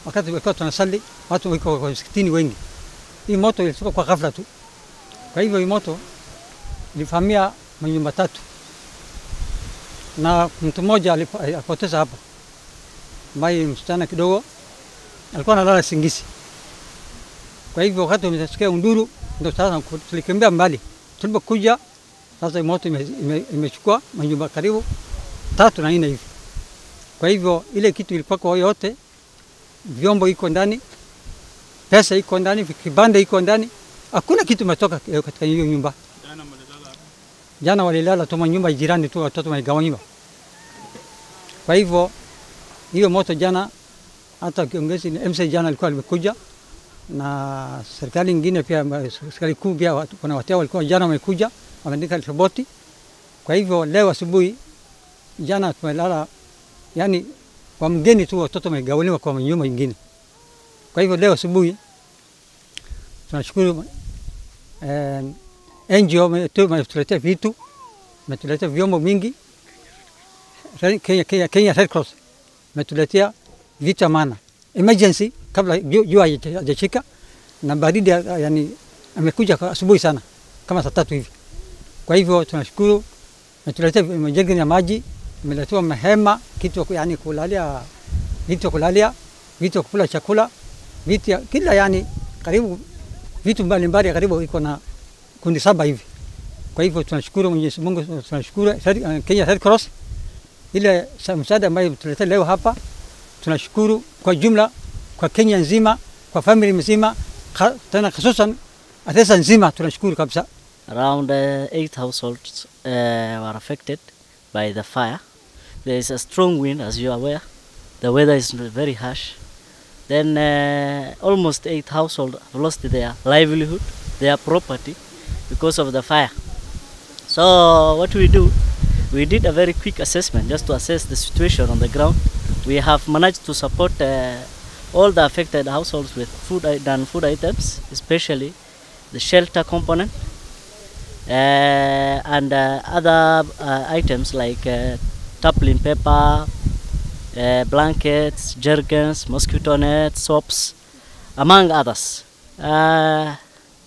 wakati walikuwa tunasali, watu wiko kwa msikitini wengi. Hii moto ilitoka kwa ghafla tu. Kwa hivyo hii moto ilivamia manyumba tatu, na mtu mmoja alipo- alipoteza hapo, ambaye msichana kidogo alikuwa analala singisi. Kwa hivyo wakati umesikia unduru, ndio sasa tulikimbia mbali. Tulipokuja sasa, hii moto ime- ime- imechukua manyumba karibu tatu na nne hivi. Kwa hivyo ile kitu ilikuwa kwa yote, vyombo iko ndani, pesa iko ndani, kibanda iko ndani, hakuna kitu imetoka eh, katika hiyo nyumba. Jana walilala tu manyumba jirani tu, watoto waligawanywa. Kwa hivyo hiyo moto jana, hata kiongozi MC jana alikuwa amekuja na serikali ingine pia, ambayo serikali kuu pia, watu- kuna watu walikuwa jana wamekuja wameandika ripoti. Kwa hivyo leo asubuhi, jana tumelala, yani kwa mgeni tu, watoto wamegawanywa kwa nyumba ingine. Kwa hivyo leo asubuhi tunashukuru eh, NGO wametu- wametuletea vitu, wametuletea vyombo mingi. Red- Kenya, Kenya, Kenya Red Cross wametuletea vitu ya maana emergency, kabla ju- jua haija- hajashika na baridi, ya- yani amekuja kwa asubuhi sana kama saa tatu hivi. Kwa hivyo tunashukuru, wametuletea majerikani ya maji, imeletewa mahema, kitu ya ku- yani kulalia, vitu ya kulalia, vitu ya kukula chakula, vitu ya kila yani karibu vitu mbalimbali karibu iko na kundi saba hivi. Kwa hivyo tunashukuru Mwenyezi Mungu, tunashukuru Red- Kenya Red Cross ile sa- msaada ambayo tuletea leo hapa. Tunashukuru kwa jumla kwa Kenya nzima, kwa family mzima, ka- tena hususan Atesa nzima tunashukuru kabisa. Around uh, eight households uh, were affected by the fire. There is a strong wind, as you are aware. The weather is very harsh. Then uh, almost eight households have lost their livelihood, their property, because of the fire. So what we do, we did a very quick assessment just to assess the situation on the ground. We have managed to support uh, all the affected households with food i- and food items, especially the shelter component uh, and uh, other uh, items like uh, tarpaulin paper, uh, blankets, jergens, mosquito nets, soaps, among others. Uh,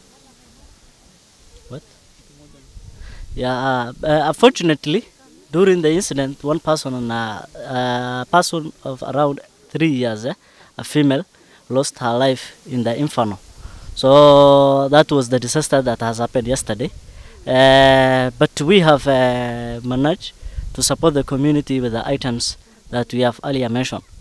what? Yeah. Uh, uh, unfortunately, during the incident, one person, uh, a person of around three years, eh, a female, lost her life in the inferno. So that was the disaster that has happened yesterday. Uh, but we have uh, managed to support the community with the items that we have earlier mentioned.